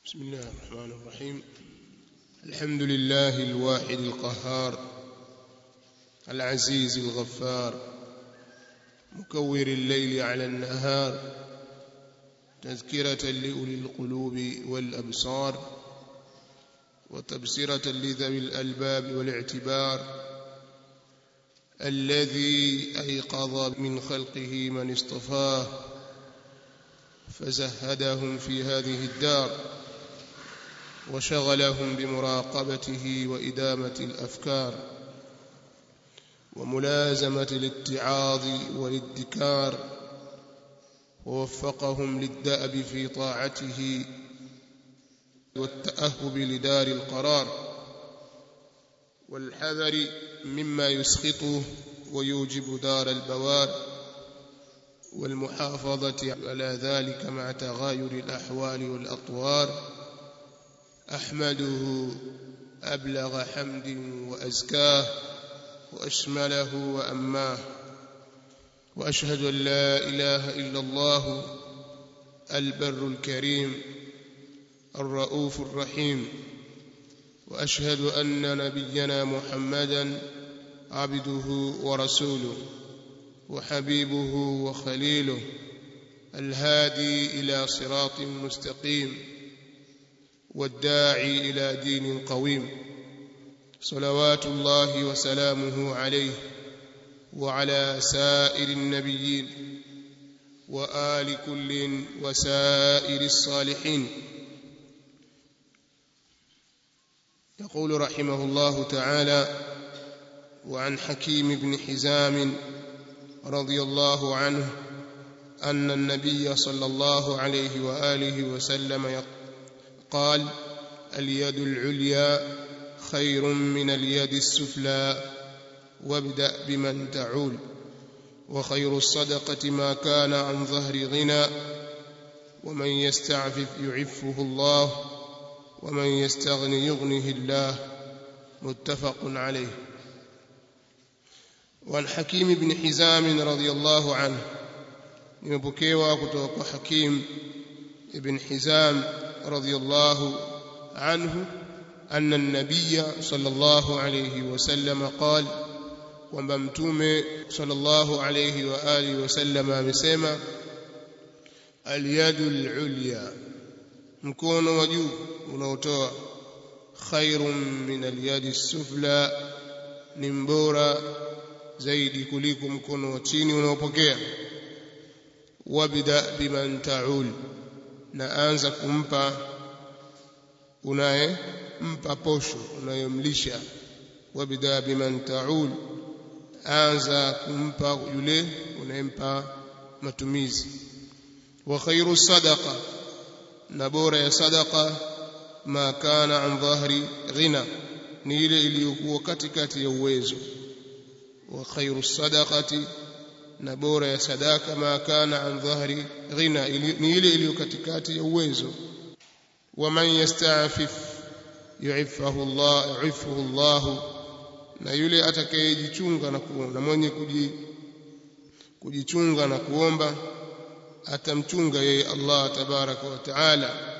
بسم الله الرحمن الرحيم الحمد لله الواحد القهار العزيز الغفار مكور الليل على النهار تذكرة لأولي القلوب والأبصار وتبصرة لذوي الألباب والاعتبار الذي أيقظ من خلقه من اصطفاه فزهدهم في هذه الدار وشغلهم بمراقبته وإدامة الأفكار وملازمة الاتعاظ والادكار ووفقهم للدأب في طاعته والتأهب لدار القرار والحذر مما يسخطه ويوجب دار البوار والمحافظة على ذلك مع تغاير الأحوال والأطوار أحمده أبلغ حمد وأزكاه وأشمله وأماه وأشهد أن لا إله إلا الله البر الكريم الرؤوف الرحيم وأشهد أن نبينا محمدا عبده ورسوله وحبيبه وخليله الهادي إلى صراط مستقيم والداعي إلى دين قويم صلوات الله وسلامه عليه وعلى سائر النبيين وآل كل وسائر الصالحين يقول رحمه الله تعالى وعن حكيم بن حزام رضي الله عنه أن النبي صلى الله عليه وآله وسلم قال اليد العليا خير من اليد السفلى وابدأ بمن تعول وخير الصدقة ما كان عن ظهر غنى ومن يستعفف يعفه الله ومن يستغن يغنه الله متفق عليه وعن حكيم بن حزام رضي الله عنه nimepokewa kutoka kwa Hakim ibn Hizam radhiyallahu anhu anna an-nabiy sallallahu alayhi wasallam qala kwamba mtume sallallahu alayhi wa alihi wasallam amesema al-yadu al-ulya mkono wa juu unaotoa khairun min al-yadi as-sufla ni mbora zaidi kuliko mkono wa chini unaopokea wabda biman ta'ul na anza kumpa unaye mpa posho unayomlisha wabda biman ta'ul anza kumpa yule unayempa matumizi wa khairu sadaqa na bora ya sadaqa ma kana an dhahri ghina ni ile iliyokuwa katikati ya uwezo wa khairu sadaqati na bora ya sadaka ma kana an dhahri ghina ni ile iliyo katikati ya uwezo wa man yasta'fif yu'iffahu Allah yu'iffahu Allah na yule atakayejichunga na kuomba mwenye kujichunga na kuomba atamchunga yeye Allah tabaraka wa taala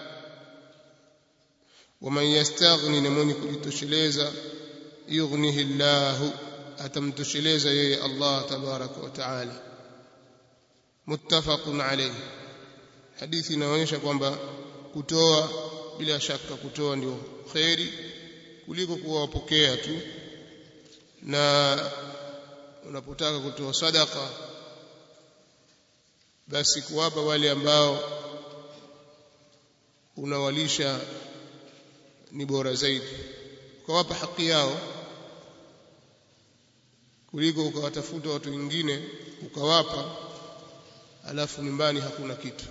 ومن يستغني na mwenye kujitosheleza yughnihi Allahu atamtosheleza yeye Allah tabaraka wa taala muttafaqun alayhi hadithi inaonyesha kwamba kutoa bila shaka kutoa ndio khairi kuliko kuwapokea tu na unapotaka kutoa sadaka basi kuwapa wale ambao unawalisha ni bora zaidi ukawapa haki yao kuliko ukawatafuta watu wengine ukawapa alafu nyumbani hakuna kitu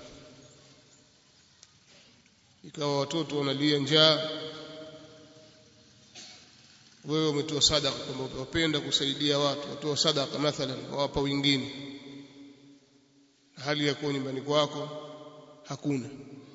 ikawa watoto wanalia njaa wewe umetoa sadaka kwamba unapenda kusaidia watu watoa sadaka mathalan wawapa wengine hali ya kuwa nyumbani kwako hakuna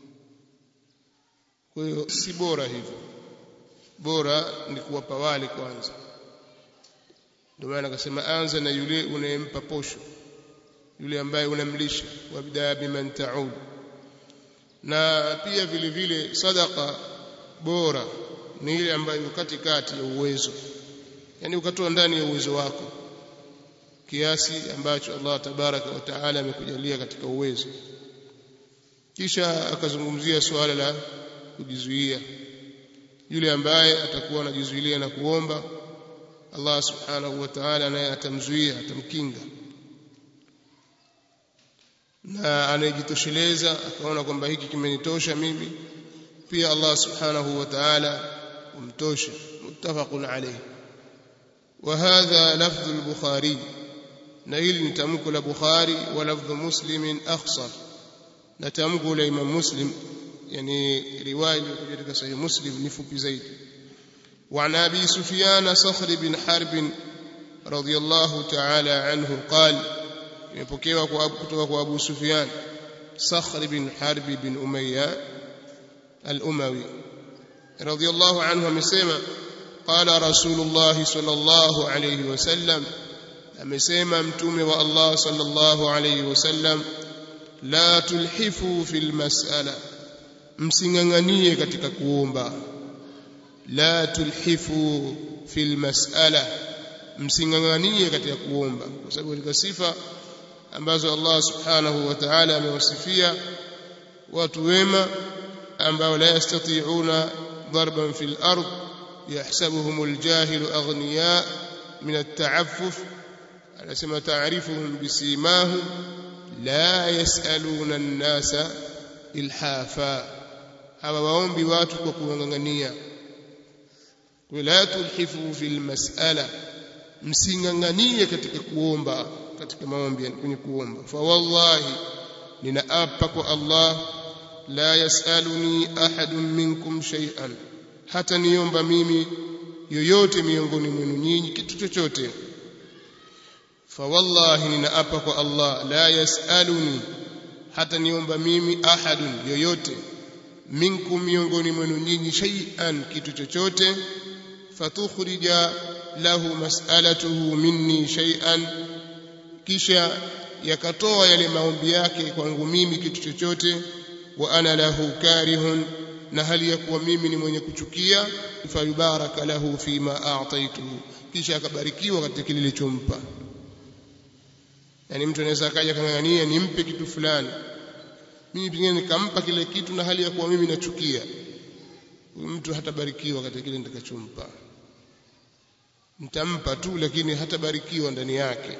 kwa hiyo si bora hivyo bora ni kuwapa wale kwanza ndio maana akasema anza na yule unayempa posho yule ambaye unamlisha wabda biman ta'ud na pia vile vile sadaka bora ni ile ambayo katikati ya uwezo yani ukatoa ndani ya uwezo wako kiasi ambacho Allah tabaraka wa taala amekujalia katika uwezo kisha akazungumzia suala la kujizuia yule ambaye atakuwa anajizuilia na kuomba Allah subhanahu wa ta'ala naye atamzuia atamkinga na anayejitosheleza akaona kwamba hiki kimenitosha mimi pia Allah subhanahu wa ta'ala umtosha muttafaqun alayhi وهذا لفظ البخاري نيل نتمك البخاري ولفظ مسلم أخصر نتمك الإمام مسلم يعني رواية كذلك صحيح مسلم نفك زيد وعن أبي سفيان صخر بن حرب رضي الله تعالى عنه قال يبكيوا kutoka Abu Sufyan Sakhr bin Harb bin Umayya al-Umawi radiyallahu anhu amesema قال رسول الله صلى الله عليه وسلم amesema mtume wa Allah sallallahu alayhi wasallam la tulhifu fil mas'ala msinganganie katika kuomba la tulhifu fil mas'ala msinganganie katika kuomba kwa sababu katika sifa ambazo Allah subhanahu wa ta'ala amewasifia watu wema ambao la yastati'una darban fil ardh يحسبهم الجاهل أغنياء من التعفف anasema taarifuhum bisimahum la yasaluna nnasa ilhafa hawawaombi watu kwa kuwang'ang'ania wala tulhifu fil mas'ala msing'ang'anie katika kuomba katika maombi kwenye kuomba fa wallahi ninaapa kwa Allah la yasaluni ahadun minkum shay'an hata niomba mimi yoyote miongoni mwenu nyinyi kitu chochote fa wallahi ninaapa kwa Allah la yasaluni hata niomba mimi ahadun yoyote minkum miongoni mwenu nyinyi shay'an kitu chochote fatukhrija lahu mas'alatuhu minni shay'an kisha yakatoa yale maombi yake kwangu mimi kitu chochote wa ana lahu karihun na hali ya kuwa mimi ni mwenye kuchukia fayubaraka lahu fima a'taituhu kisha akabarikiwa katika kile nilichompa yani mtu anaweza akaja kang'ang'ania nimpe kitu fulani mimi pengine nikampa kile kitu na hali ya kuwa mimi nachukia mtu hatabarikiwa katika kile nitakachompa nitampa tu lakini hatabarikiwa ndani yake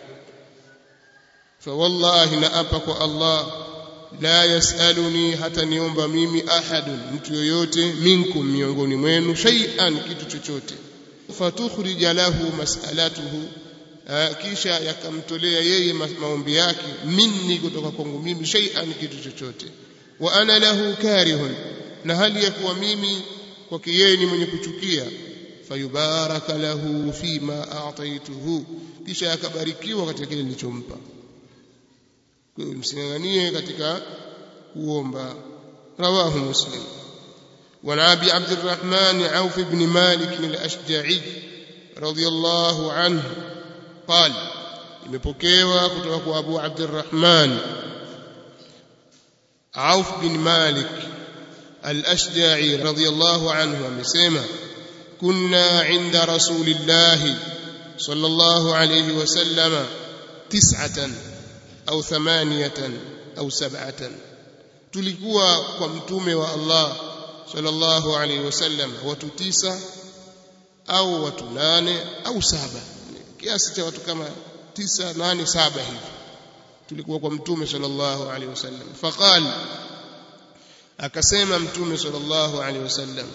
fa wallahi naapa kwa Allah la yasaluni hata niomba mimi ahadun mtu yoyote minkum miongoni mwenu shay'an kitu chochote fatukhrija lahu mas'alatuhu kisha yakamtolea yeye maombi yake minni kutoka kwangu mimi shay'an kitu chochote wa ana lahu karihun na hali ya kuwa mimi kwake yeye ni mwenye kuchukia fayubaraka lahu fima a'taituhu kisha akabarikiwa katika kile nilichompa kwa hiyo msinganganie katika kuomba rawahu muslim وعن ابي عبد الرحمن عوف بن مالك الاشجعي رضي الله عنه قال imepokewa kutoka kwa Abu Abdurrahman Auf bin Malik al-Ashja'i radiyallahu anhu amesema kunna 'inda rasulillahi sallallahu alayhi wasallama tis'atan au thamaniyatan au sab'atan tulikuwa kwa mtume wa Allah sallallahu alayhi wasallam watu tisa au watu nane au saba kiasi cha watu kama tisa nane saba hivi tulikuwa kwa mtume sallallahu alaihi wasallam faqal akasema mtume sallallahu alaihi wasallam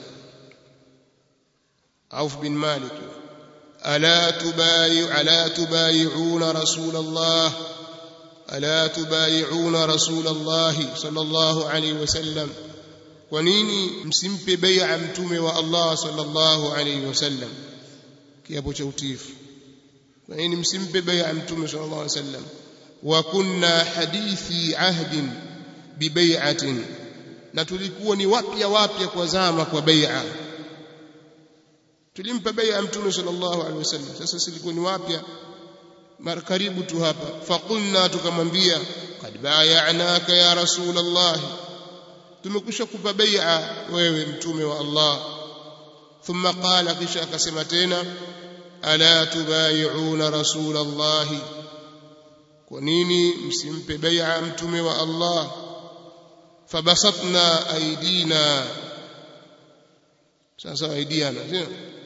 Auf bin Malik ala tubayu ala tubayuna rasulullah ala tubayuna rasulullah sallallahu alaihi wasallam kwa nini msimpe bai'a mtume wa Allah sallallahu alaihi wasallam kiapo cha utiifu kwa nini msimpe bai'a mtume sallallahu alaihi wasallam wa kunna hadithi ahdin bi bai'atin na tulikuwa ni wapya wapya kwa zama kwa bai'a tulimpa bai'a mtume sallallahu alaihi wasallam sasa silikuwa ni wapya mara karibu tu hapa faqulna tukamwambia qad bay'anaka ya rasulullah tumekusha kupa bai'a wewe mtume wa Allah thumma qala kisha akasema tena ala tubayi'una rasulallahi kwa nini msimpe bai'a mtume wa Allah fabasatna aidina sasa aidiana sio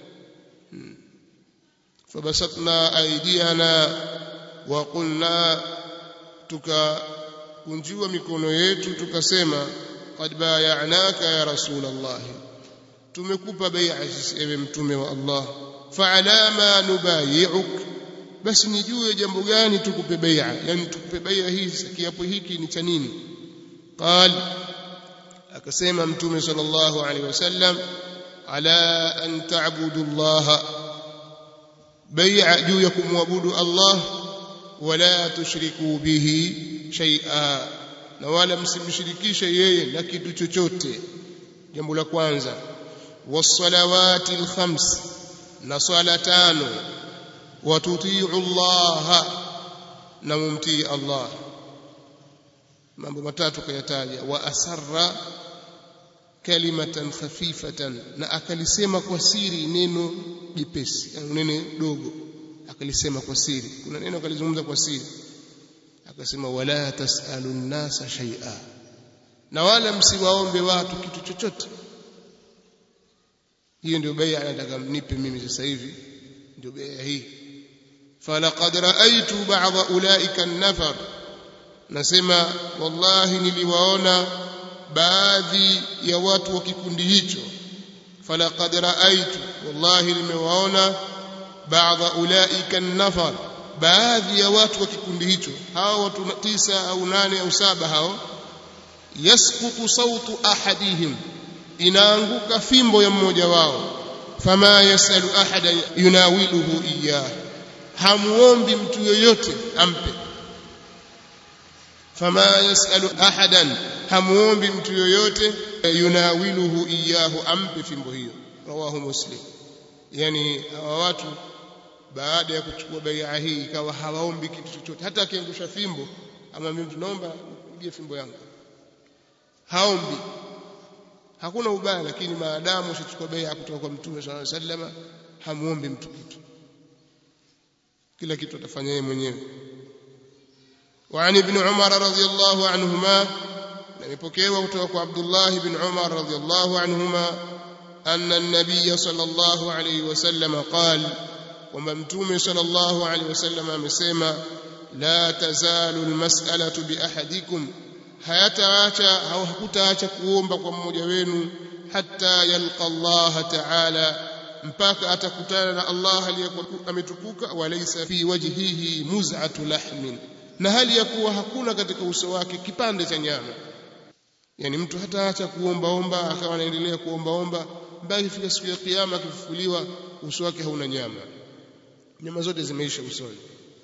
fabasatna aidiyana wa qulna tukakunjua mikono yetu tukasema qad bay'anaka ya rasul Allah tumekupa bai'a sisi ewe mtume wa Allah fa'ala ma nubayi'uk basi nijue jambo gani tukupe bai'a yani tukupe bai'a hii kiapo hiki ni cha nini qal akasema mtume sallallahu alaihi wasallam ala an ta'budu Allah bai'a juu ya kumwabudu Allah wala tushriku bihi shay'a na wala msimshirikishe yeye na kitu chochote jambo la kwanza was-salawati al-khams na swala tano watutiu Allah na mumtii Allah mambo matatu kayataja wa asarra kalimatan khafifatan na akalisema kwa siri neno jepesi neno dogo akalisema kwa siri kuna neno akalizungumza kwa siri akasema wala tasalu nnasa shay'a na wala msiwaombe watu kitu chochote hiyo ndio bai'a anataka mnipe mimi sasa hivi ndio bai'a hii falaqad ra'aytu ba'dha ulaika an-nafar nasema wallahi niliwaona baadhi ya watu wa kikundi hicho falaqad ra'aytu wallahi nimewaona ba'dha ulaika an-nafar baadhi ya watu wa kikundi hicho hao watu tisa au nane au saba hao yasqutu sautu ahadihim inaanguka fimbo ya mmoja wao fama yasalu ahada yunawiluhu iyah hamuombi mtu yoyote ampe fama yasalu ahadan hamuombi mtu yoyote yunawiluhu iyahu ampe fimbo hiyo rawahu muslim yani hawa watu baada ya kuchukua bai'a hii ikawa hawaombi kitu chochote hata akiangusha fimbo ama mimi tunaomba uje fimbo yangu haombi hakuna ubaya lakini maadamu ushachukua bai'a kutoka kwa mtume sallallahu alaihi wasallam hamuombi mtu kitu kila kitu atafanya yeye mwenyewe وعن ابن عمر رضي الله عنهما نمبوكيوا kutoka عبد الله بن عمر رضي الله عنهما أن النبي صلى الله عليه وسلم قال وما متوم صلى الله عليه وسلم amesema la tazalu almas'alatu bi ahadikum hayataacha au hakutaacha kuomba kwa mmoja wenu hatta yalqa Allah ta'ala mpaka atakutana na Allah aliyekuwa ametukuka walaysa fi wajhihi muz'atu lahmin na hali ya kuwa hakuna katika uso wake kipande cha nyama yani mtu hataacha kuombaomba akawa anaendelea kuombaomba mpaka ifika siku ya kiyama akifufuliwa uso wake hauna nyama nyama zote zimeisha usoni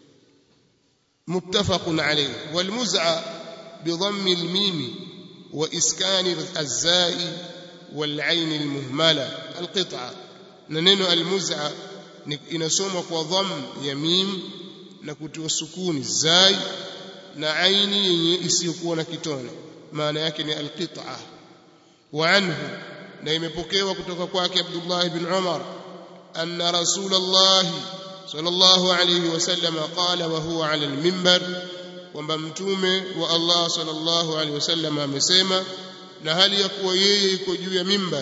muttafaqun alayhi walmuz'a bidhammi almim wa iskani alzai والعين المهمله القطعه na neno almuz'a inasomwa kwa dhamm ya mim na kutiwa sukuni zai na aini yenye isiyokuwa na kitone maana yake ni alqit'a wa anhu na imepokewa kutoka kwake Abdullah ibn Umar anna Rasulullah sallallahu alayhi wasallam qala wa huwa ala alminbar kwamba mtume wa Allah sallallahu alayhi wasallam amesema na hali ya kuwa yeye yuko juu ya mimbar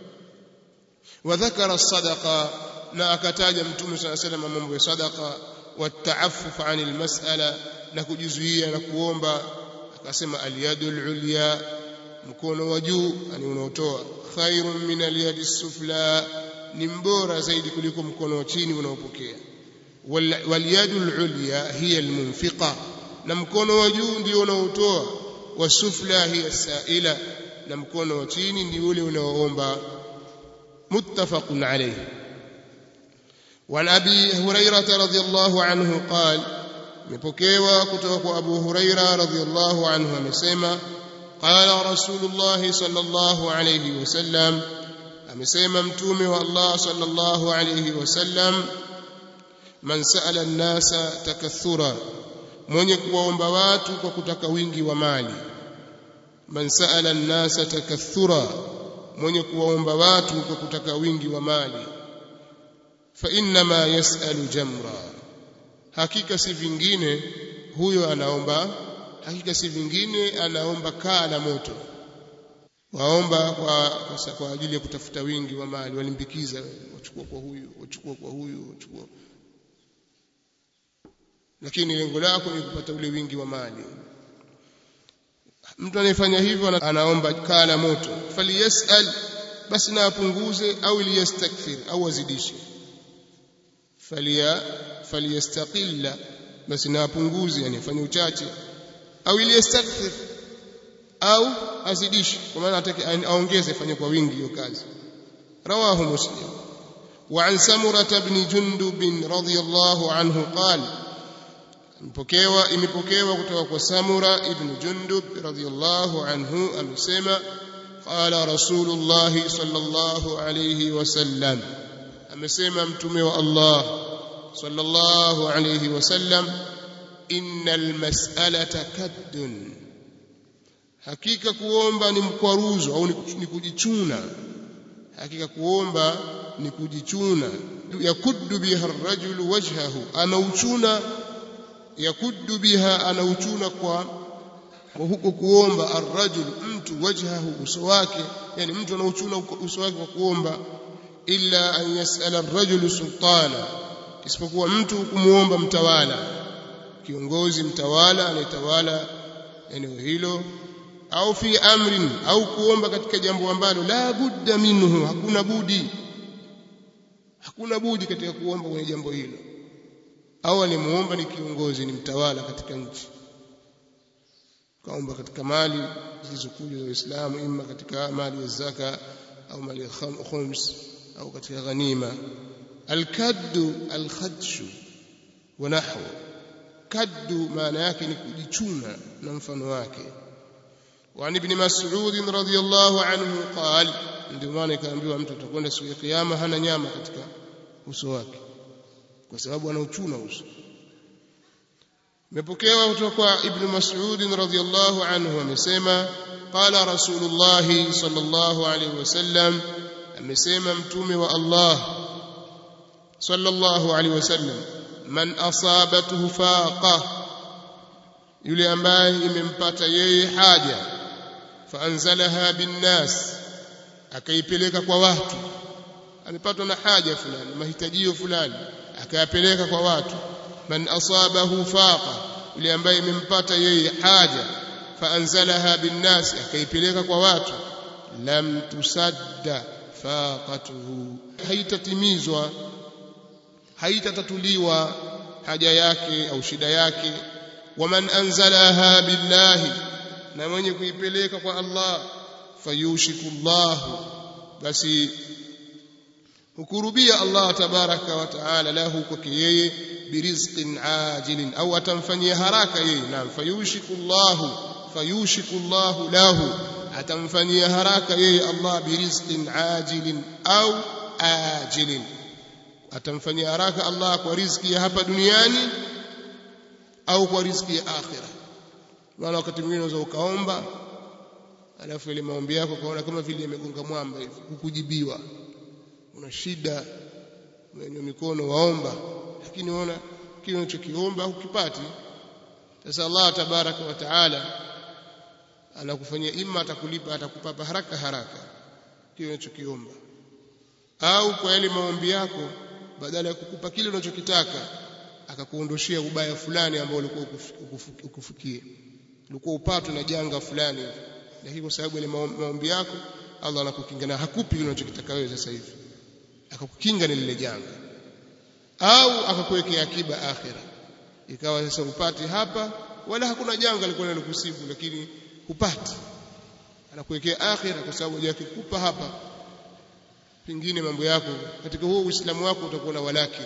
wa dhakara sadaqa na akataja mtume sallallahu alayhi wasallam mambo ya sadaqa والتعفف عن المسألة نكجزوية نكوomba akasema aliyadul ulya mkono wa juu yani unaotoa khairun min aliyadi sufla ni mbora zaidi kuliko mkono wa chini unaopokea waliyadul ulya hiya almunfiqa na mkono wa juu ndio unaotoa wasufla hiya saila na mkono wa chini ndio ule unaoomba muttafaqun alayhi وعن أبي هريرة رضي الله عنه قال مبكيوا كتوك أبو هريرة رضي الله عنه مسيما قال رسول الله صلى الله عليه وسلم أمسيما متومي والله صلى الله عليه وسلم من سأل الناس تكثرا mwenye kuwaomba watu kwa kutaka wingi wa mali man sa'ala an-nasa takathura mwenye kuwaomba watu kwa kutaka wingi wa mali fa innama yas'alu jamra hakika si vingine huyo anaomba hakika si vingine anaomba kaa la moto waomba kwa, kwa, kwa ajili ya kutafuta wingi wa mali walimbikiza wachukua kwa huyu wachukua kwa huyu wachukua lakini lengo lako ni kupata ule wingi wa mali mtu anayefanya hivyo anaomba kaa la moto faliyasal basi na apunguze au liyastakthir au azidishe falia faliyastaqilla basi na apunguze yani afanye uchache au liyastakthir au azidishe kwa maana atake aongeze afanye kwa wingi hiyo kazi rawahu muslim وعن سمرة بن جندب رضي الله عنه قال mpokewa imepokewa kutoka kwa Samura ibn Jundub radhiyallahu anhu amesema qala rasulullah sallallahu alayhi wasallam amesema mtume wa Allah sallallahu alayhi wasallam innal mas'alata kaddun hakika kuomba ni mkwaruzo au ni kujichuna hakika kuomba ni kujichuna yakuddu biha ar-rajulu wajhahu anauchuna yakuddu biha anauchuna kwa kwa huko kuomba arrajul mtu wajhahu uso wake yani mtu anauchuna uso wake kwa kuomba illa an yasala arrajul sultana isipokuwa mtu kumuomba mtawala kiongozi mtawala anayetawala eneo hilo au fi amrin au kuomba katika jambo ambalo la budda minhu hakuna budi hakuna budi katika kuomba kwenye jambo hilo au alimuomba ni kiongozi ni mtawala katika nchi kaomba katika mali zilizokuja za Uislamu imma katika mali ya zaka au mali ya khums au katika ghanima alkaddu alkhadshu wa nahwu kaddu maana yake ni kujichuna na mfano wake وعن ابن مسعود رضي الله عنه قال ndio maana ikaambiwa mtu atakwenda siku ya kiyama hana nyama katika uso wake kwa sababu anauchuna uso imepokewa kutoka kwa ibn Mas'ud radhiyallahu anhu amesema qala rasulullah sallallahu alayhi wasallam amesema mtume wa Allah sallallahu alayhi wasallam man asabathu faqa yule ambaye imempata yeye haja faanzalaha binnas akaipeleka kwa watu amepatwa na haja fulani mahitajio fulani akayapeleka kwa watu man asabahu faqa yule ambaye imempata yeye haja faanzalaha binnas akaipeleka kwa watu lam tusadda faqatuhu haitatimizwa haitatatuliwa haja yake au shida yake waman anzalaha billahi na mwenye kuipeleka kwa Allah fayushikullahu basi hukurubia Allah tabaraka wa taala lahu kwake yeye birizqin ajilin au atamfanyia haraka yeye naam fayushikullahu fayushikullahu lahu atamfanyia haraka yeye Allah birizqin ajilin au ajilin atamfanyia haraka Allah kwa riziki ya hapa duniani au kwa riziki ya akhira maana wakati mwingine unaweza ukaomba alafu ile maombi yako kaona kama vile yamegonga mwamba hivi kukujibiwa una shida umenywa mikono waomba lakini unaona kile unachokiomba hukipati sasa Allah tabaraka wa taala anakufanyia imma atakulipa atakupa haraka haraka kile unachokiomba au kwa yale maombi yako badala ya kukupa kile unachokitaka akakuondoshia ubaya fulani ambao ulikuwa ukufikie ulikuwa upatwe na janga fulani lakini kwa sababu ile maombi yako Allah anakukinga na hakupi kile unachokitaka wewe sasa hivi akakukinga na lile janga au akakuwekea akiba akhira ikawa sasa upate hapa wala hakuna janga lilikuwa linalokusibu lakini hupati anakuwekea akhira kwa sababu yakikupa hapa pengine mambo yako katika huo uislamu wako utakuwa na walaki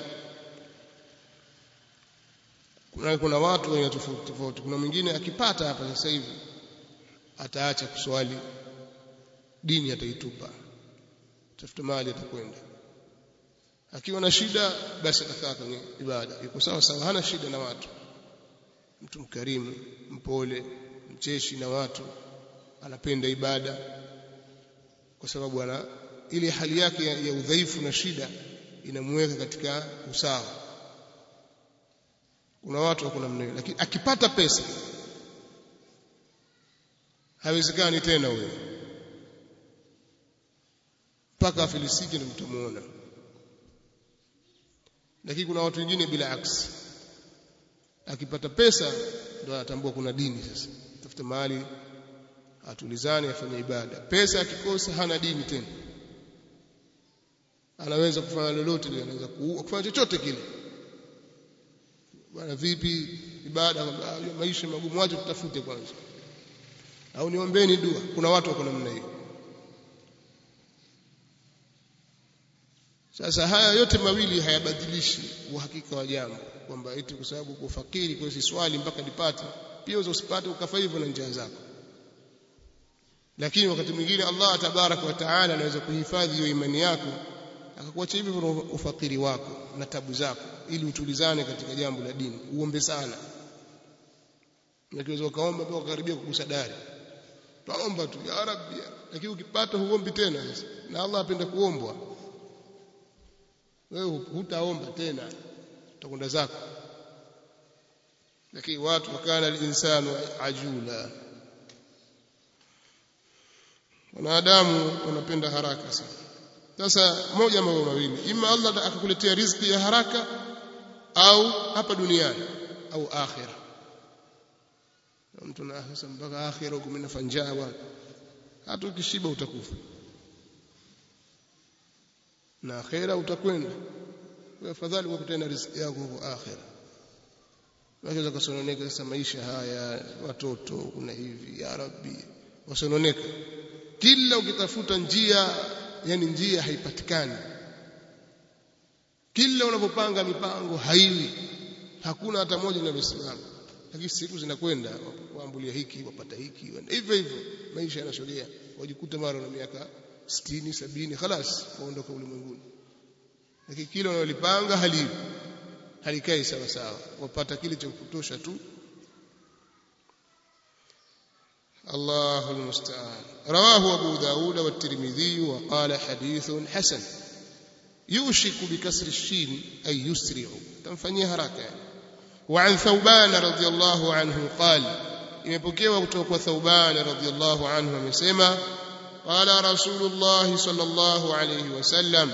kuna, kuna watu wenye tofauti tofauti kuna mwingine akipata hapa sasa hivi ataacha kuswali dini ataitupa tafuta mali atakwenda akiwa na shida basi atakaa kwenye ibada yuko sawa sawa hana shida na watu mtu mkarimu mpole mcheshi na watu anapenda ibada kwa sababu ana ile hali yake ya, ya udhaifu na shida inamweka katika usawa kuna watu wako namna hiyo lakini akipata pesa haiwezekani tena huyo mpaka afilisike ndio mtamuona lakini kuna watu wengine bila aksi akipata pesa ndio anatambua kuna dini sasa tafuta mahali atulizane afanye ibada pesa akikosa hana dini tena anaweza kufanya lolote lile anaweza kuua kufanya chochote kile bwana vipi ibada maisha magumu wacha tutafute kwanza au niombeni dua kuna watu wako namna hiyo sasa haya yote mawili hayabadilishi uhakika wa jambo kwamba eti kwa sababu uko fakiri kwa hiyo swali mpaka nipate pia usipate ukafa hivyo na njia zako lakini wakati mwingine Allah tabarak wa taala anaweza kuhifadhi hiyo imani yako akakuacha hivyo ufakiri wako na tabu zako ili utulizane katika jambo la dini uombe sana Ukiweza ukaomba mpaka ukaribia kugusa dari twaomba tu ya rabbi lakini ukipata huombi tena sasa na Allah apenda kuombwa wewe hutaomba tena utakwenda zako lakini watu wakana al-insanu ajula wanadamu wanapenda haraka sana sasa moja mambo mawili ima Allah akakuletea riziki ya haraka au hapa duniani au akhira mtu na sasa mpaka akhira huko mimi nafanjaa bwana hata ukishiba utakufa na akhira utakwenda kwa afadhali ukutane na riziki yako huko akhira Unaweza kusononeka sasa maisha haya watoto kuna hivi ya rabbi wasononeka kila ukitafuta njia yani njia haipatikani kila unapopanga mipango haiwi hakuna hata moja linalosimama lakini siku zinakwenda waambulia hiki wapata hiki hivyo hivyo maisha yanasogea wajikuta mara na miaka 60 70 خلاص waondoka ulimwenguni lakini kile unalolipanga haliwi halikai sawa sawa wapata kile cha kutosha tu الله المستعان رواه أبو داود والترمذي وقال حديث حسن يوشك بكسر الشين أي يسرع تنفنيها راكا وعن ثوبان رضي الله عنه قال imepokewa kutoka kwa Thauban radhiyallahu anhu amesema qala rasulullah sallallahu alayhi wasallam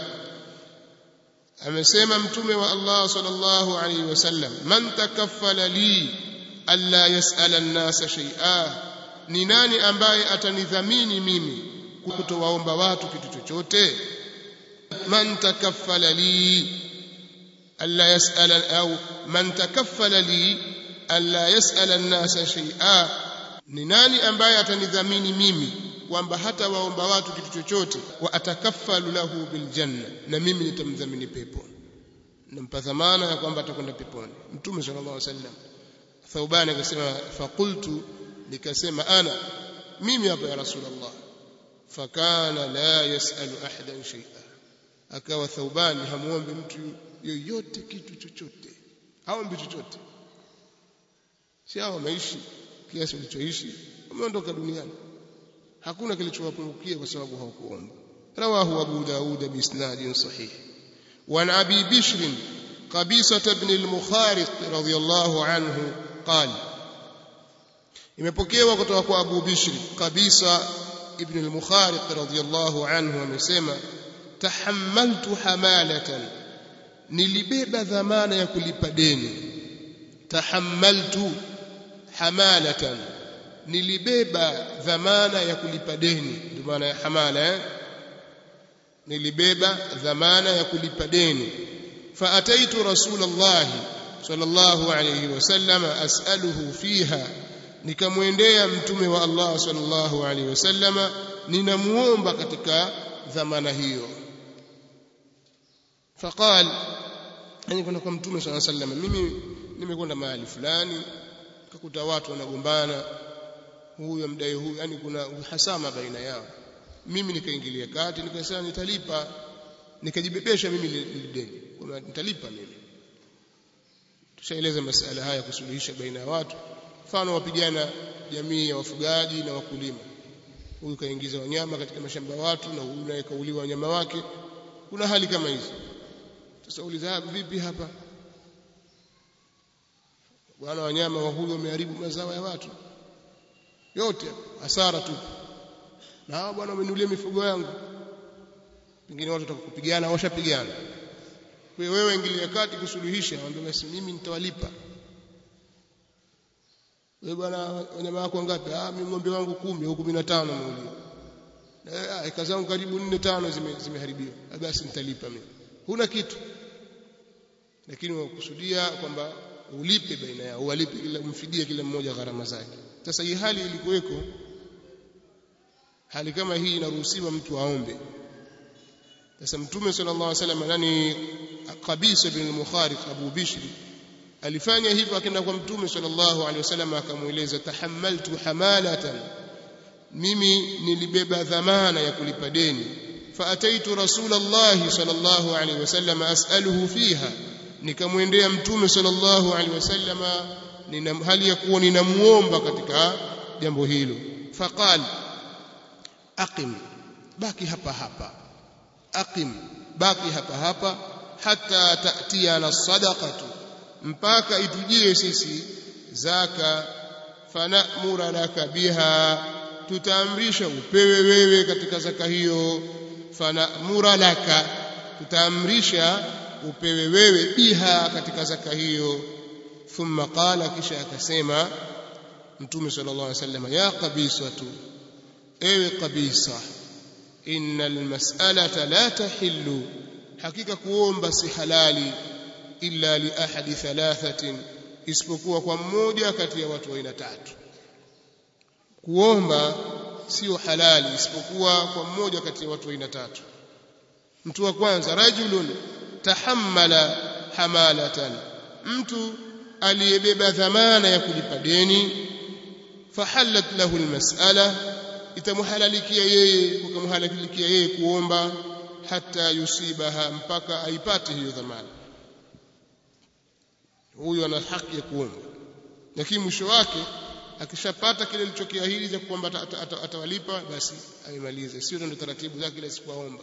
amesema mtume wa Allah sallallahu alayhi wasallam man takaffala li alla yas'ala an-nasa shay'a ni nani ambaye atanidhamini mimi kutowaomba watu kitu chochote man takaffala li alla yas'ala au man takaffala li alla yas'ala an-nasa shay'a ni nani ambaye atanidhamini mimi kwamba hata waomba watu kitu chochote wa atakaffalu lahu bil janna na mimi nitamdhamini pepo nampa dhamana ya kwamba atakwenda peponi mtume sallallahu alaihi wasallam Thauban akasema faqultu nikasema ana mimi hapa ya rasulullah fakana la yasalu ahadan shay'a akawa Thauban hamuombi mtu yoyote kitu chochote haombi chochote si hao wameishi kiasi walichoishi wameondoka duniani hakuna kilichowapungukia kwa sababu hawakuomba rawahu abu daud biisnadin sahih وعن ابي بشر قبيصه بن المخارق رضي الله عنه قال imepokewa kutoka kwa Abu Bishr Qabisa ibn al-Mukhariq radhiyallahu anhu amesema tahammaltu hamalatan nilibeba dhamana ya kulipa deni tahammaltu hamalatan nilibeba dhamana ya kulipa deni ndio maana ya hamala eh? nilibeba dhamana ya kulipa deni faataitu rasulullah sallallahu alayhi wasallam as'aluhu fiha nikamwendea mtume wa Allah sallallahu alaihi wasallama ninamuomba katika dhamana hiyo faqal yani kwenda kwa mtume sallallahu alaihi wasallam mimi nimekwenda mahali fulani kakuta watu wanagombana huyu amdai huyu yani kuna uhasama baina yao mimi nikaingilia kati nikasema nitalipa nikajibebesha mimi deni kwamba nitalipa mimi tushaeleza masala haya kusuluhisha baina ya watu mfano wapigana jamii ya wafugaji na wakulima huyu kaingiza wanyama katika mashamba ya watu na huyu naye kauliwa wanyama wake kuna hali kama hizo sasa uliza vipi hapa bwana wanyama wa huyu wameharibu mazao ya watu yote hasara tu na hao bwana wamenulia mifugo yangu pengine watu watakupigana washapigana kwa hiyo wewe ingilia kati kusuluhisha waambie basi mimi nitawalipa wewe bwana wanyama wako ngapi ah mimi ng'ombe wangu 10 au 15 ameulia eh eka zangu karibu 4 5 zime, zimeharibiwa basi nitalipa mimi huna kitu lakini wakusudia kwamba ulipe baina yao uwalipe kila umfidie kila mmoja gharama zake sasa hii hali ilikuweko hali kama hii inaruhusiwa mtu aombe sasa mtume sallallahu alaihi wasallam nani Qabisa bin al-Mukhariq Abu Bishr alifanya hivyo akaenda kwa mtume sallallahu alaihi wasallam akamueleza tahammaltu hamalatan mimi nilibeba dhamana ya kulipa deni faataitu rasulullah sallallahu alaihi wasallam as'aluhu fiha nikamwendea mtume sallallahu alaihi wasallam nina hali ya kuwa ninamuomba katika jambo hilo faqal aqim baki hapa hapa aqim baki hapa hapa hatta ta'tiyana sadaqatu mpaka itujie sisi zaka fanamura laka biha tutaamrisha upewe wewe katika zaka hiyo fanamura laka tutaamrisha upewe wewe biha katika zaka hiyo thumma qala kisha akasema mtume sallallahu alaihi wasallam ya qabisatu ewe qabisa innal mas'alata la tahillu hakika kuomba si halali illa li ahadi thalathatin isipokuwa kwa mmoja kati ya watu wa aina tatu kuomba sio halali isipokuwa kwa mmoja kati ya watu wa aina tatu mtu wa kwanza rajulun tahammala hamalatan mtu aliyebeba dhamana ya kulipa deni fahallat lahu almas'ala itamhalalikia yeye kukamhalalikia yeye kuomba hata yusibaha mpaka aipate hiyo dhamana huyu ana haki ya kuomba lakini mwisho wake akishapata kile alichokiahidi cha kwamba atawalipa basi aimalize sio ndio taratibu zake ile sikuomba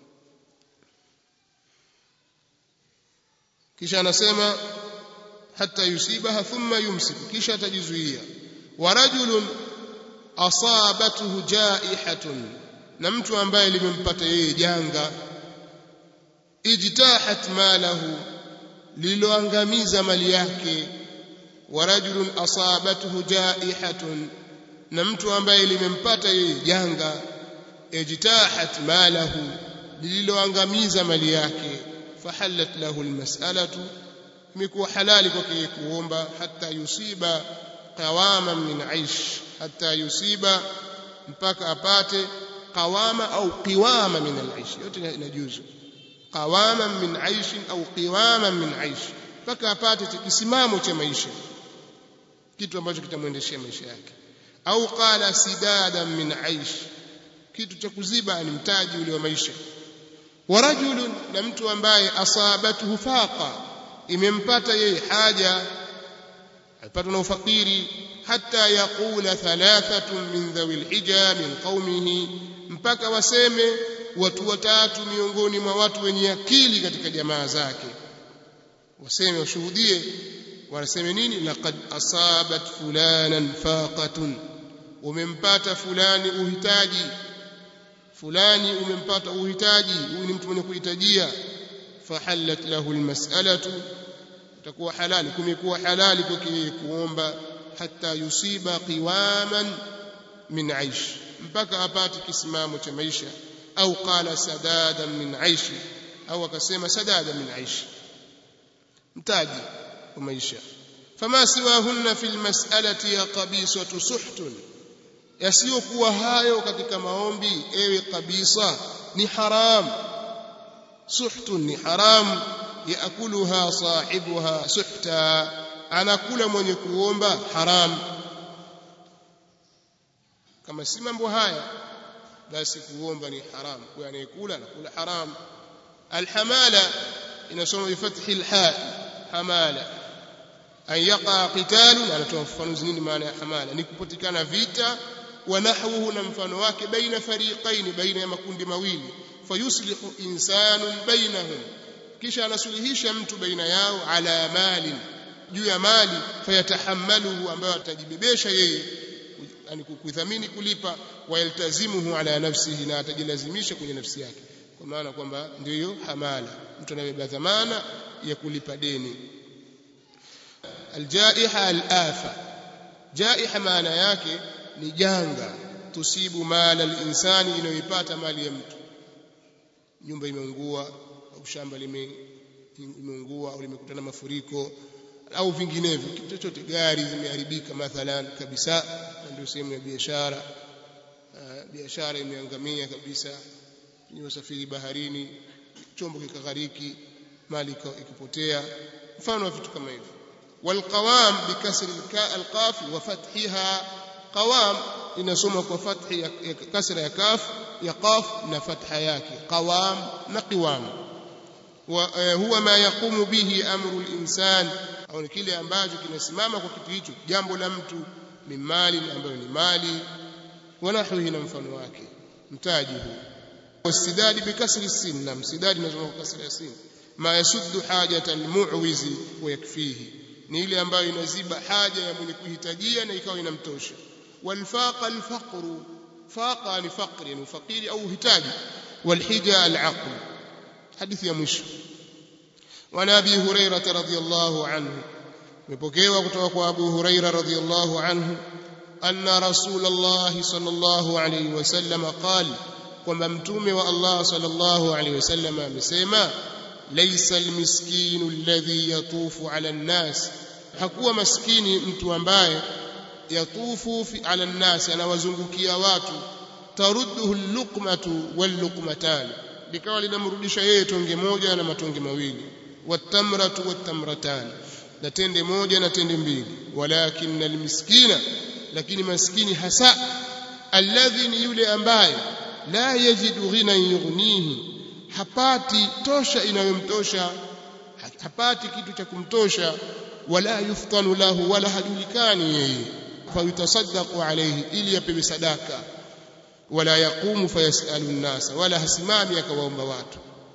kisha anasema hata yusibaha thumma yumsiku kisha atajizuia wa rajulun asabatuhu jaihatun na mtu ambaye limempata yeye janga ijtahat malahu liloangamiza mali yake wa rajulun asabatuhu jaihatun na mtu ambaye limempata yeye janga ijtahat malahu lililoangamiza mali yake fahallat lahu almas'alatu imekuwa halali kwake kuomba hata yusiba qawaman min aish hata yusiba mpaka apate qawama au qiwama min al-aish yote inajuzu qawama min aish au qiwama min aish mpaka apate kisimamo cha maisha kitu ambacho kitamwendeshea maisha yake au qala sidadan min aish kitu cha kuziba ni mtaji ule wa maisha wa rajulun na mtu ambaye asabatuhu faqa imempata yeye haja alipatwa na ufakiri hata yaqula thalathatun min dhawil hija min qaumihi mpaka waseme watu watatu miongoni mwa watu wenye akili katika jamaa zake waseme washuhudie wanaseme nini laqad asabat fulanan faqatun umempata fulani uhitaji fulani umempata uhitaji huyu ni mtu mwenye kuhitajia fahallat lahu almas'alatu itakuwa halali kumekuwa halali kwake kuomba hata yusiba qiwaman min aish mpaka apate kisimamo cha maisha au qala sadadan min aishi au akasema sadadan min aishi mtaji wa maisha fama siwahunna fil mas'alati ya qabisatu suhtun yasiyokuwa hayo katika maombi ewe kabisa ni haram suhtun ni haram yaakuluha sahibuha suhta anakula mwenye kuomba haram kama si mambo haya basi kuomba ni haram kwa anayekula anakula haram alhamala inasoma bifathi alha hamala an yaqa qitalun anatoa ufafanuzi nini maana ya hamala ni kupatikana vita wa nahwuhu na mfano wake baina fariqaini baina ya makundi mawili fayuslihu insanun bainahum kisha anasuluhisha mtu baina yao ala malin juu ya mali fayatahammaluhu ambayo atajibebesha yeye yani kudhamini kulipa wayaltazimuhu ala nafsihi na atajilazimisha kwenye nafsi yake kwa maana kwamba ndio hiyo hamala mtu anabeba dhamana ya kulipa deni aljaiha alafa jaiha maana yake ni janga tusibu mala alinsani inayoipata mali ya mtu nyumba imeungua au shamba limeungua au limekutana mafuriko au vinginevyo kitu chochote gari zimeharibika mathalan kabisa ndio sehemu ya biashara biashara imeangamia kabisa ni usafiri baharini chombo kikaghariki mali ikipotea mfano wa vitu kama hivyo والقوام بكسر القاف وفتحها قوام inasoma kwa fathi ya kasra ya kaf ya qaf na fatha yake qawam na qiwam wa huwa ma yaqumu bihi amru al-insan au kile ambacho kinasimama kwa kitu hicho jambo la mtu mimali ambayo ni mali wanahwihi na mfano wake mtaji huu wasidadi bikasri sin na msidadi inasoma kwa kasra ya sin ma yasuddu hajata al-mu'wizi wa yakfihi ni ile ambayo inaziba haja ya mwenye kuhitajia na ikawa inamtosha والفاق الفقر فاق يعني فقر يعني فقير أو هتاج والحجة العقل حديث يا مش وعن أبي هريرة رضي الله عنه مبكيوا كتوك أبو هريرة رضي الله عنه أن رسول الله صلى الله عليه وسلم قال وممتوم والله صلى الله عليه وسلم مسيما ليس المسكين الذي يطوف على الناس hakuwa maskini mtu ambaye yatufu fi ala nnas anawazungukia watu tarudduhu luqmatu walluqmatan likawa linamrudisha yeye tonge moja na matonge mawili watamratu watamratan na tende moja na tende mbili walakin almiskina lakini maskini hasa alladhi ni yule ambaye la yajidu ghina yughnihi hapati tosha inayomtosha hapati kitu cha kumtosha wala yuftanu lahu wala hajulikani yeye fayutasaddaqu alayhi ili apewe sadaka wala yaqumu fayasalu an-nas wala hasimami akawaomba watu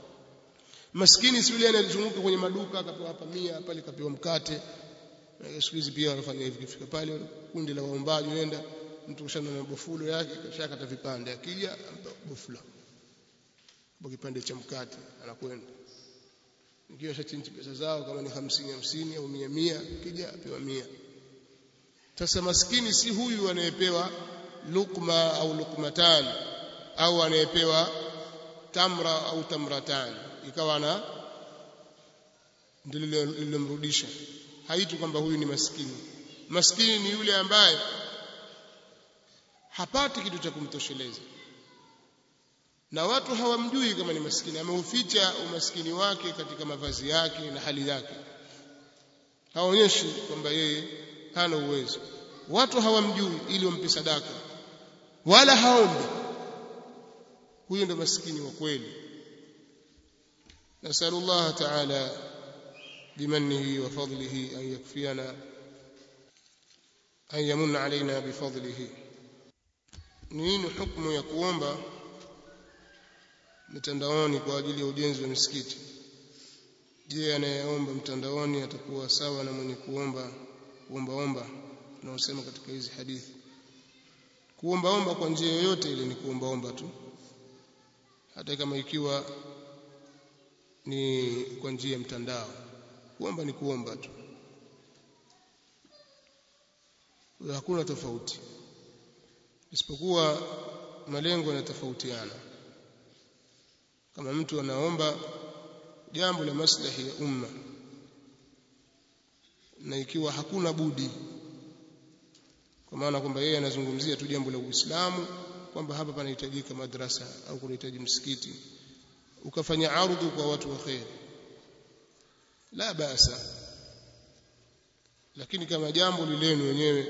maskini si yule anayezunguka kwenye maduka akapewa hapa 100 pale kapewa mkate siku hizi pia wanafanya hivi kifika pale kundi la waombaji wenda mtu kushana na bofulo yake kisha kata vipande akija ampa bofula kwa kipande cha mkate anakwenda ikiwa shachinji pesa zao kama ni 50 50 au 100 100 kija apewa 100 sasa maskini si huyu anayepewa lukma au lukmatan au anayepewa tamra au tamratan ikawa na ndilo lilomrudisha haitu kwamba huyu ni maskini maskini ni yule ambaye hapati kitu cha kumtosheleza na watu hawamjui kama ni maskini ameuficha umaskini wake katika mavazi yake na hali yake haonyeshi kwamba yeye hana uwezo watu hawamjui ili wampe sadaka wala haombi huyo ndo maskini wa kweli nasallallahu ta'ala بمنه وفضله أن يكفينا أن يمن علينا بفضله nini hukumu ya kuomba mitandaoni kwa ajili ya ujenzi wa misikiti je anayeomba mtandaoni atakuwa sawa na mwenye kuomba kuombaomba tunaosema katika hizi hadithi kuombaomba kwa njia yoyote ile ni kuombaomba tu hata kama ikiwa ni kwa njia ya mtandao kuomba ni kuomba tu hakuna tofauti isipokuwa malengo yanatofautiana kama mtu anaomba jambo la maslahi ya umma na ikiwa hakuna budi kwa maana kwamba yeye anazungumzia tu jambo la Uislamu kwamba hapa panahitajika madrasa au kunahitaji msikiti ukafanya ardhu kwa watu wa khair la basa lakini kama jambo lilenu wenyewe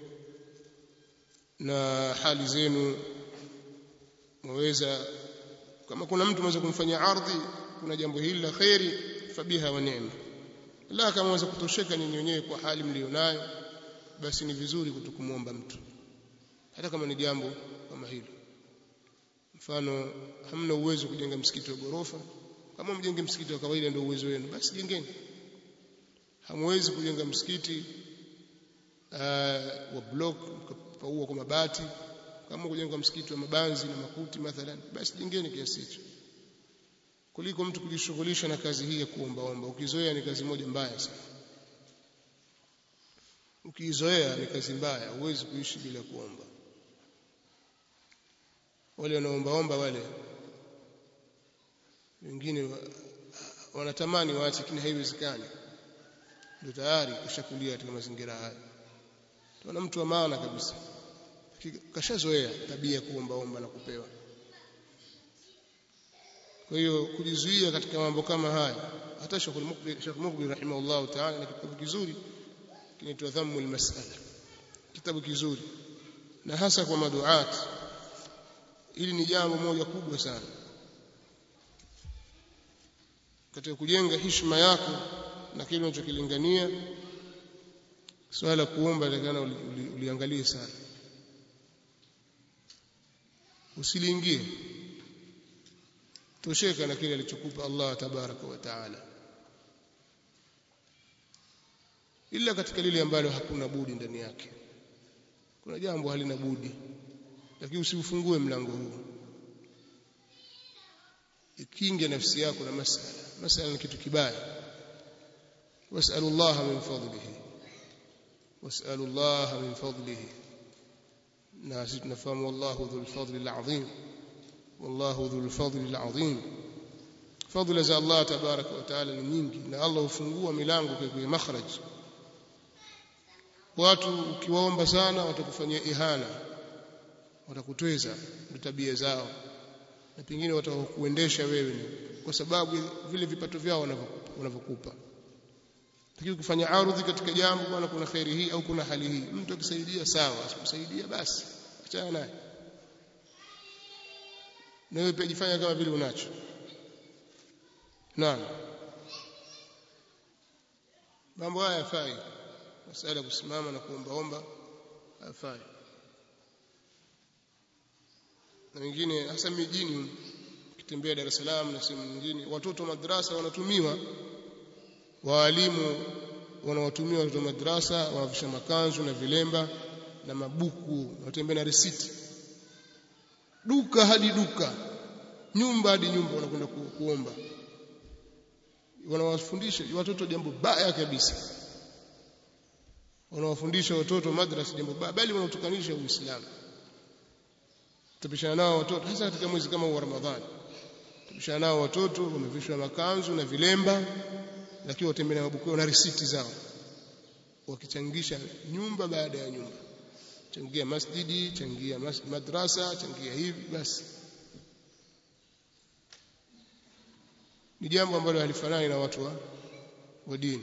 na hali zenu mwaweza kama kuna mtu mweza kumfanyia ardhi kuna jambo hili la khairi fabiha wa neema la kama mweza kutosheka nyinyi wenyewe kwa hali mlionayo basi ni vizuri kutokumwomba mtu hata kama ni jambo kama hilo mfano hamna uwezo kujenga msikiti wa gorofa kama mjenge msikiti wa kawaida ndio uwezo wenu basi jengeni hamwezi kujenga msikiti uh, wa block mkapaua kwa mabati kama kujenga msikiti wa mabanzi na makuti mathalan basi jengeni kiasi hicho kuliko mtu kujishughulisha na kazi hii ya kuombaomba ukizoea ni kazi moja mbaya sana ukizoea ni kazi mbaya huwezi kuishi bila kuomba wale wanaombaomba wale wengine wanatamani waache lakini haiwezekani ndio tayari kishakulia katika mazingira haya tuna mtu wa maana kabisa kashazoea tabia ya kuombaomba na kupewa kwa hiyo kujizuia katika mambo kama haya hata Sheikh Mukbil Sheikh Mukbil rahimahullah ta'ala na kitabu kizuri kinaitwa Dhammul Mas'ala kitabu kizuri na hasa kwa maduat ili ni jambo moja kubwa sana katika kujenga heshima yako na kile unachokilingania swala kuomba takana uliangalie sana usiliingie tosheka na kile alichokupa Allah tabaraka wa taala ila katika lile ambalo hakuna budi ndani yake kuna jambo halina budi lakini usiufungue mlango huu ikinge nafsi yako na masala masala ni kitu kibaya wasalu Allah min fadlihi wasalu Allah min fadlihi na sisi tunafahamu wallahu dhul fadli alazim wallahu dhul fadli alazim fadla za Allah tabaraka wa taala ni nyingi na Allah hufungua milango kwa makhraj watu ukiwaomba sana watakufanyia ihana watakutweza ndio tabia zao na pengine watakuendesha wewe kwa sababu vile vipato vyao wanavyokupa lakini ukifanya ardhi katika jambo bwana kuna khairi hii au kuna hali hii mtu akisaidia sawa asikusaidia basi achana naye na wewe pia jifanya kama vile unacho naam mambo haya yafai masala kusimama na kuombaomba hayafai na wengine hasa mijini ukitembea Dar es Salaam na sehemu nyingine watoto madrasa wanatumiwa waalimu wanawatumia watoto madrasa wanavisha makanzu na vilemba na mabuku watembea na risiti duka hadi duka nyumba hadi nyumba wanakwenda ku, kuomba wanawafundisha watoto jambo baya kabisa wanawafundisha watoto madrasa jambo baya bali wanatukanisha uislamu tupishana nao watoto hasa katika mwezi kama wa Ramadhani tupishana nao watoto wamevishwa makanzu na vilemba lakini watembea na mabuku na risiti zao wakichangisha nyumba baada ya nyumba changia masjidi changia mas madrasa changia hivi basi ni jambo ambalo halifanani na watu wa, wa dini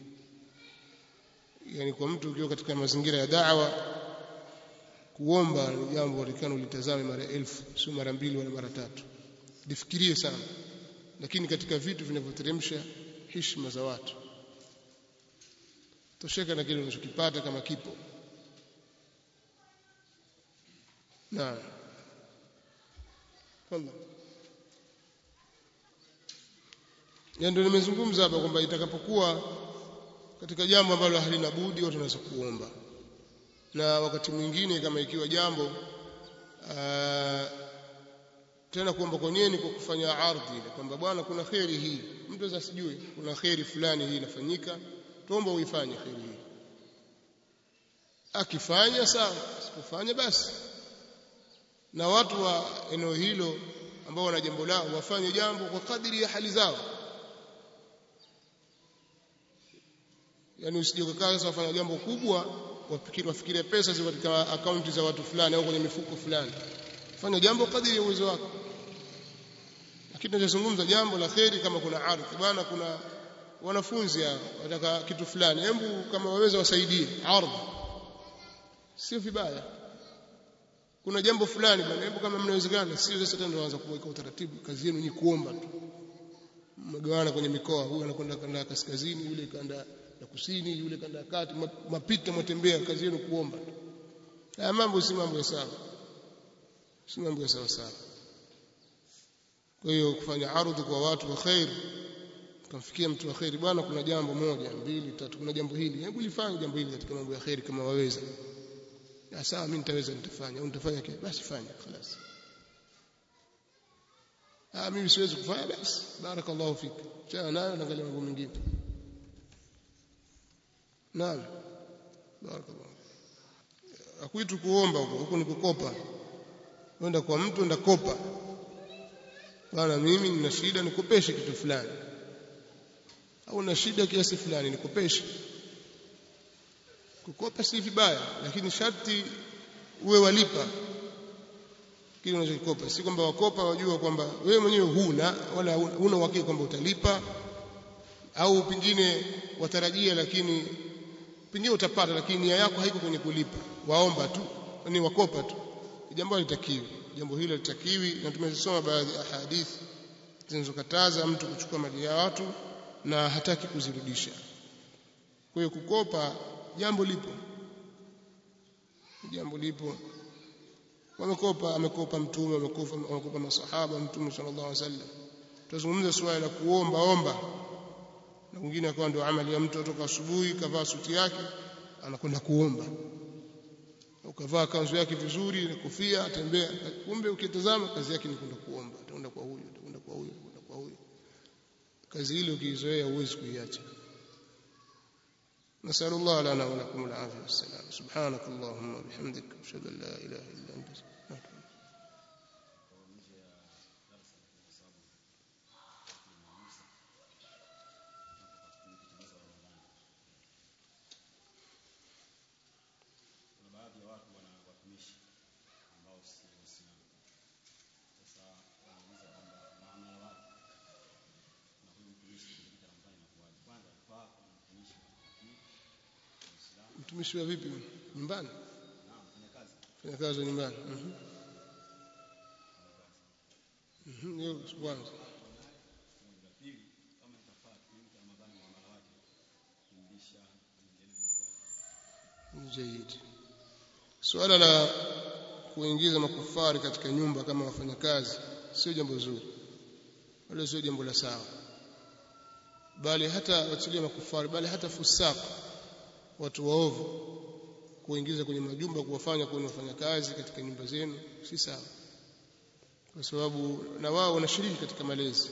yani kwa mtu ukiwa katika mazingira ya da'wa kuomba ni jambo watakana ulitazame mara elfu sio mara mbili wala mara tatu lifikirie sana lakini katika vitu vinavyoteremsha heshima za watu tosheka na kile unachokipata kama kipo naam Allah ya ndio nimezungumza hapa kwamba itakapokuwa katika jambo ambalo halina budi watu wanaweza kuomba na wakati mwingine kama ikiwa jambo aa, tena kuomba kwenyewe ni kwa kufanya ardhi ile kwamba bwana kuna kheri hii mtu sasa sijui kuna kheri fulani hii inafanyika tuomba uifanye kheri hii akifanya sawa asipofanya basi na watu wa eneo hilo ambao wana jambo lao wafanye jambo kwa kadiri ya hali zao yani usije ukakaa sasa wafanya jambo kubwa wafikiri wafikirie pesa ziko katika akaunti za watu fulani au kwenye mifuko fulani fanya jambo kadiri ya uwezo wako lakini tunazungumza jambo la kheri kama kuna ardhi bwana kuna wanafunzi wataka kitu fulani hebu kama waweza wasaidie ardhi sio vibaya kuna jambo fulani bwana hebu kama mnawezekana sio sasa tena tunaanza kuweka utaratibu kazi yenu ni kuomba tu mgawana kwenye mikoa huyu anakwenda kanda kaskazini yule kanda ya kusini yule kanda ya kati mapita mwatembea kazi yenu kuomba tu haya mambo si mambo ya sawa si mambo ya sawa sawa kwa hiyo kufanya ardhi kwa watu wa khair kumfikia mtu wa khair bwana kuna jambo moja mbili tatu kuna jambo hili hebu lifanye jambo hili katika mambo ya khair kama waweza ya sawa mimi nitaweza nitafanya au nitafanya kile basi fanya خلاص ah mimi siwezi kufanya basi barakallahu fik chana nayo naangalia mambo mengine naam barakallahu akuitu kuomba huko huko ni kukopa wenda kwa mtu enda kopa bwana mimi nina shida nikopeshe kitu fulani au na shida kiasi fulani nikopeshe kukopa si vibaya lakini sharti uwe walipa kile unachokikopa si kwamba wakopa wajua kwamba wewe mwenyewe huna wala huna uhakika kwamba utalipa au pengine watarajia lakini pengine utapata lakini nia yako haiko kwenye kulipa waomba tu ni wakopa tu jambo halitakiwi jambo hilo litakiwi na tumezisoma baadhi ya hadithi zinazokataza mtu kuchukua mali ya watu na hataki kuzirudisha kwa hiyo kukopa jambo lipo jambo lipo wamekopa amekopa mtume amekopa amekopa masahaba mtume sallallahu alaihi wasallam tuzungumza swala la kuomba omba na mwingine akawa ndio amali ya mtu kutoka asubuhi kavaa suti yake anakwenda kuomba ukavaa kanzu yake vizuri na kofia atembea kumbe ukitazama kazi yake ni kwenda kuomba ataenda kwa huyu atakwenda kwa huyu atakwenda kwa huyu kazi ile ukiizoea huwezi kuiacha نسأل الله لنا ولكم العافية والسلام سبحانك اللهم وبحمدك أشهد أن لا إله إلا أنت mtumishi wa vipi nyumbani fanya kazi nyumbani mhm mhm hiyo kwanza جيد suala la kuingiza makufari katika nyumba kama wafanyakazi sio jambo zuri wala sio jambo la sawa bali hata wachilia makufari bali hata fusaq watu waovu kuingiza kwenye majumba kuwafanya kuwa wafanyakazi katika nyumba zenu si sawa kwa sababu na wao wanashiriki katika malezi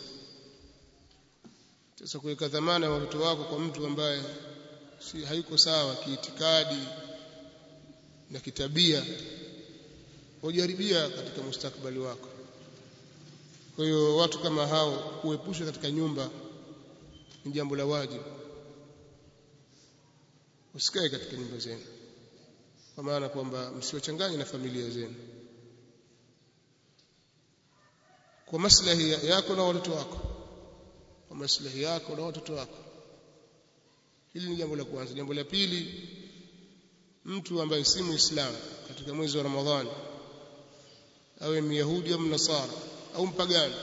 sasa kuweka dhamana ya watoto wako kwa mtu ambaye si hayuko sawa kiitikadi na kitabia hujaribia katika mustakbali wako kwa hiyo watu kama hao kuepusha katika nyumba ni jambo la wajibu usikae katika nyumba zenu kwa maana kwamba msiwachanganye na familia zenu kwa maslahi yako na watoto wako kwa maslahi yako na watoto wako hili ni jambo la kwanza jambo la pili mtu ambaye si muislamu katika mwezi wa ramadhani awe myahudi au mnasara au mpagani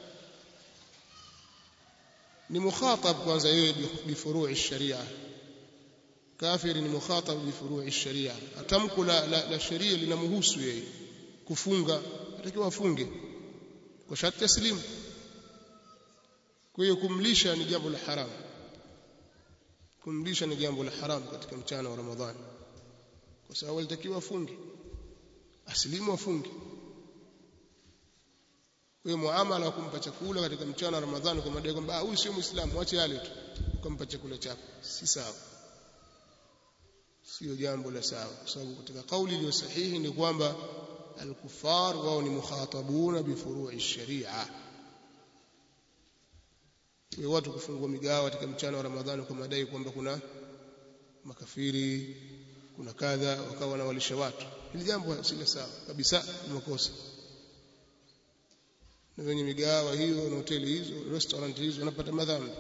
ni mukhatab kwanza yeye bifurui sharia kafiri ni mukhatab bifurui sharia atamko la, la, la sheria linamhusu yeye kufunga atakiwa afunge kwa sharti taslimu kwa hiyo kumlisha ni jambo la haramu kumlisha ni jambo la haramu katika mchana wa ramadhani kwa sababu alitakiwa afunge asilimu afunge kwa hiyo muamala wa kumpa chakula katika mchana wa ramadhani kwa madai kwamba huyu sio muislamu ache yale tu ukampa chakula chako si sawa sio jambo la sawa kwa sababu katika kauli iliyo sahihi ni kwamba al-kuffar wao ni mukhatabuna bi furu'i sharia kwa watu kufungua migawa katika mchana wa Ramadhani kwa madai kwamba kuna makafiri kuna kadha wakawa wanawalisha watu hili jambo si la sawa kabisa ni makosa na wenye migawa hiyo na hoteli hizo restaurant hizo wanapata madhambi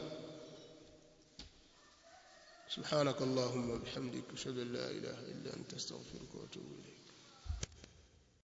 سبحانك اللهم وبحمدك اشهد ان لا اله الا انت استغفرك واتوب اليك